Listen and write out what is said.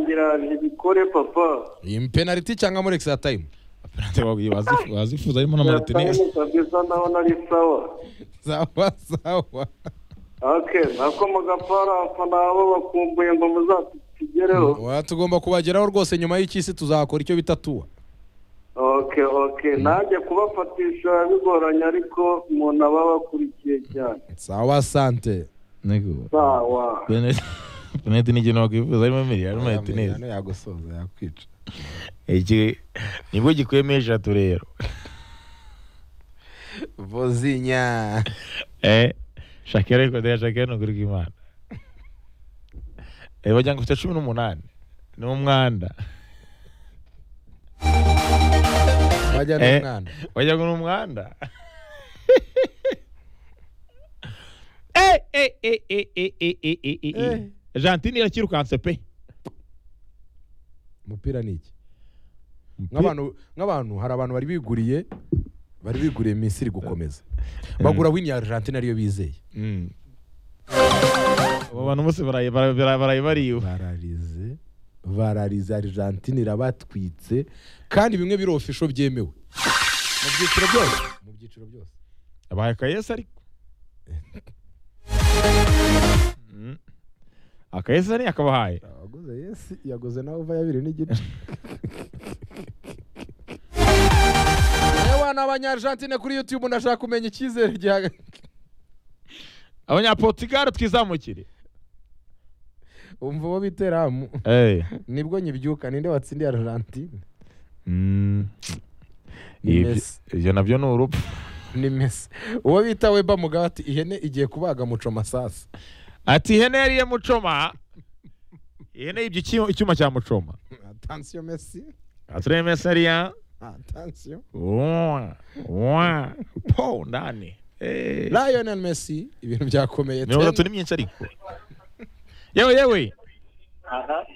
biraje bikore papa iyi penaliti cyangwa muri ekisita tayimu penaliti wazifu- wazifuza harimo na martinez Yataye kabisa ndabona ari sawa sawa sawa okay nako mugapara abafana nabo bakumbuye ngo muzatugereho Wa- tugomba kubageraho rwose nyuma y'icy'isi tuzakora icyo bita tuwa okay okay nanjye kubafatisha bigoranye ariko umuntu aba abakurikiye cyane sawa sante niko sawa penaliti penaliti ni ikintu wakwifuza harimo miliyari martinez Hano yagusoza yakwica iki nibwo gikuyemo eshatu rero vozinya eh shakira ariko ndaya shakira ni ukuri kw'imana eh bagira ngo ufite cumi n'umunani ni umwanda bajya eh n'umwana wagira ngo ni umwanda eh eh eh eh eh eh eh eh eh eh Argentine irakirukanse pe umupira ni iki nk'abantu nk'abantu hari abantu bari biguriye bari biguriye misiri gukomeza bagura wini ya argentine ariyo bizeye Mm. abo bantu bose barayi- bara- bara- barayi bariwe bararize bararize argentine irabatwitse kandi bimwe biri ofisho byemewe mu byiciro byose mu byiciro byose abahaye akayesi ariko Mm. akayesi ni akabahaye abaguze yesi yaguze nawe uva yabiri n'igice Ewa ni abanyarijantine kuri YouTube ndashaka kumenya icyizere gihaga abanyaportugal twizamukire umva uwo biteramu Eh. nibwo nyibyuka ninde watsindiye argentine Mm. Ni Ibyo- Messi. ibyo nabyo ni urupfu ni mesi uwo bita weba mugabe ati ihene igiye kubaga muco masasi ati ihene yariye mucoma ihene yibye icyuma- icyuma cya mucoma atansiyo mesi atureye mesi ariya atansiyo Wa, wa, po ndani Eh. rayonel mesi ibintu byakomeye mirongo itatu ni myinshi ariko yewe yewe aha